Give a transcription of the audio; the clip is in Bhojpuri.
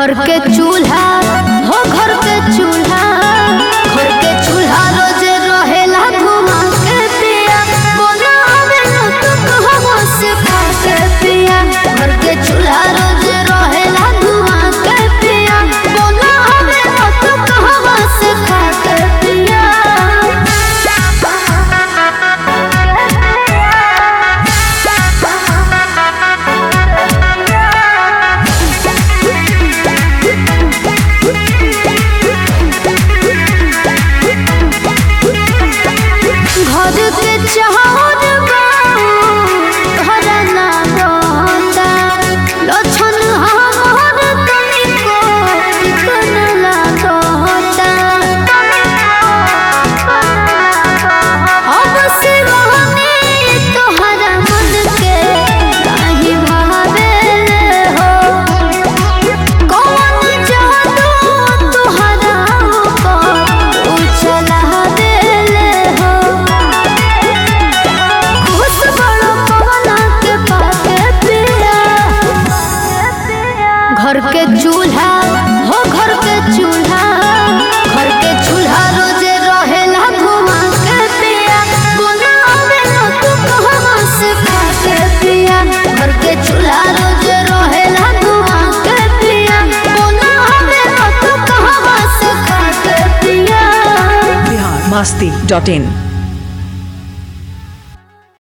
घर के चूल्हा हो घर के चूल्हा घर के चूल्हा रोज रहेला धुआं के पिया बनावे न तो कहवा से खा के पिया घर के चूल्हा रोज रहेला धुआं के पिया बनावे न तो कहवा से खा के पिया घर के चाहत घर ना रहता लक्षण हमार तनिको चिकन लागता अब शिवानी तोहरा मन के काहे भावेले हो कौन जादू तोहरा ऊपर उछला देले हो खुश बड़ो पवना के पाके पिया घर के चूल्हा हो घर के चूल्हा घर के चूल्हा रोजे रहेला धुआं के पिया बनावे न तू कहवा से खाके पिया घर के चूल्हा रोजे रहेला धुआं के पिया बनावे न तू कहवा से खाके पिया बिहार मस्ती डॉट इन